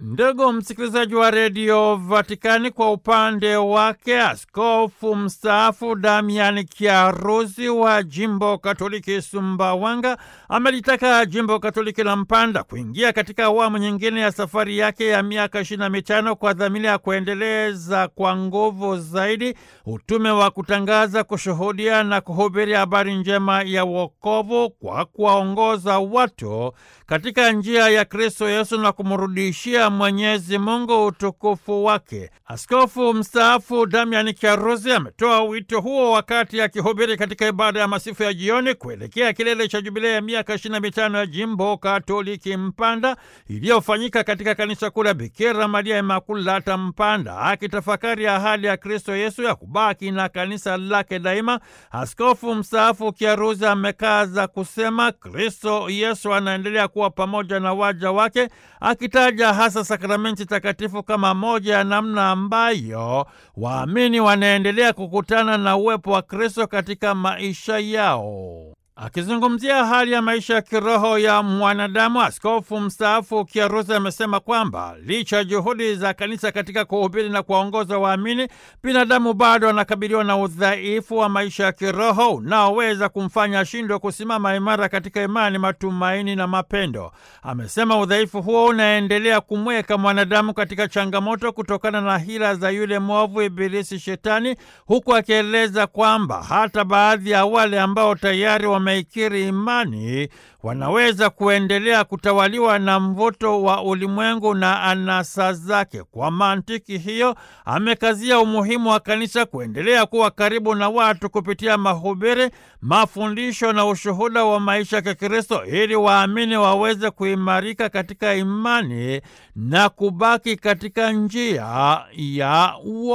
Ndugu msikilizaji wa redio Vatikani, kwa upande wake askofu mstaafu Damian Kiarusi wa jimbo katoliki Sumbawanga amelitaka jimbo katoliki la Mpanda kuingia katika awamu nyingine ya safari yake ya miaka ishirini na mitano kwa dhamira ya kuendeleza kwa nguvu zaidi utume wa kutangaza, kushuhudia na kuhubiri habari njema ya wokovu kwa kuwaongoza watu katika njia ya Kristo Yesu na kumrudishia Mwenyezi Mungu utukufu wake. Askofu mstaafu Damian Kiarusi ametoa wito huo wakati akihubiri katika ibada ya masifu ya jioni kuelekea kilele cha jubilei ya miaka ishirini na mitano ya jimbo katoliki Mpanda iliyofanyika katika kanisa kuu la Bikira Maria Imakulata Mpanda. Akitafakari ahadi ya Kristo Yesu ya kubaki na kanisa lake daima, askofu mstaafu Kiarusi amekaza kusema Kristo Yesu anaendelea kuwa pamoja na waja wake, akitaja hasa sakramenti takatifu kama moja ya namna ambayo waamini wanaendelea kukutana na uwepo wa Kristo katika maisha yao. Akizungumzia hali ya maisha ya kiroho ya mwanadamu, askofu mstaafu Kiarusi amesema kwamba licha ya juhudi za kanisa katika kuhubiri na kuwaongoza waamini, binadamu bado anakabiliwa na udhaifu wa maisha ya kiroho unaoweza kumfanya ashindwe kusimama imara katika imani, matumaini na mapendo. Amesema udhaifu huo unaendelea kumweka mwanadamu katika changamoto kutokana na hila za yule mwovu Ibilisi Shetani, huku akieleza kwamba hata baadhi ya wale ambao tayari wame ikiri imani wanaweza kuendelea kutawaliwa na mvuto wa ulimwengu na anasa zake. Kwa mantiki hiyo, amekazia umuhimu wa kanisa kuendelea kuwa karibu na watu kupitia mahubiri, mafundisho na ushuhuda wa maisha ya Kikristo ili waamini waweze kuimarika katika imani na kubaki katika njia ya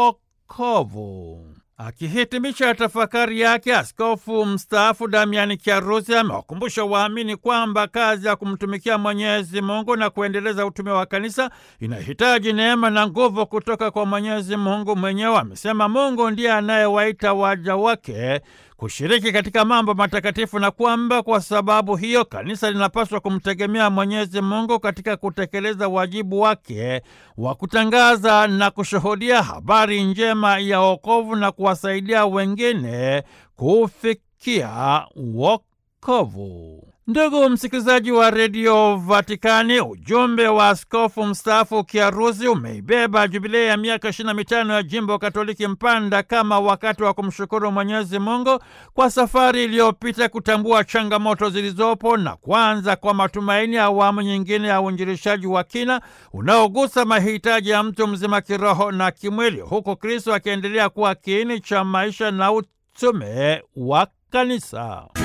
wokovu. Akihitimisha tafakari yake, askofu mstaafu Damiani Kiarusi amewakumbusha waamini kwamba kazi ya kumtumikia Mwenyezi Mungu na kuendeleza utume wa kanisa inahitaji neema na nguvu kutoka kwa Mwenyezi Mungu mwenyewe. Amesema Mungu ndiye anayewaita waja wake kushiriki katika mambo matakatifu na kwamba kwa sababu hiyo kanisa linapaswa kumtegemea Mwenyezi Mungu katika kutekeleza wajibu wake wa kutangaza na kushuhudia habari njema ya wokovu na kuwasaidia wengine kufikia wokovu. Ndugu msikilizaji wa redio Vatikani, ujumbe wa askofu mstaafu Kiarusi umeibeba jubilei ya miaka ishirini na mitano ya jimbo katoliki Mpanda kama wakati wa kumshukuru Mwenyezi Mungu kwa safari iliyopita, kutambua changamoto zilizopo na kuanza kwa matumaini ya awamu nyingine ya uinjilishaji wa kina unaogusa mahitaji ya mtu mzima kiroho na kimwili, huku Kristo akiendelea kuwa kiini cha maisha na utume wa kanisa.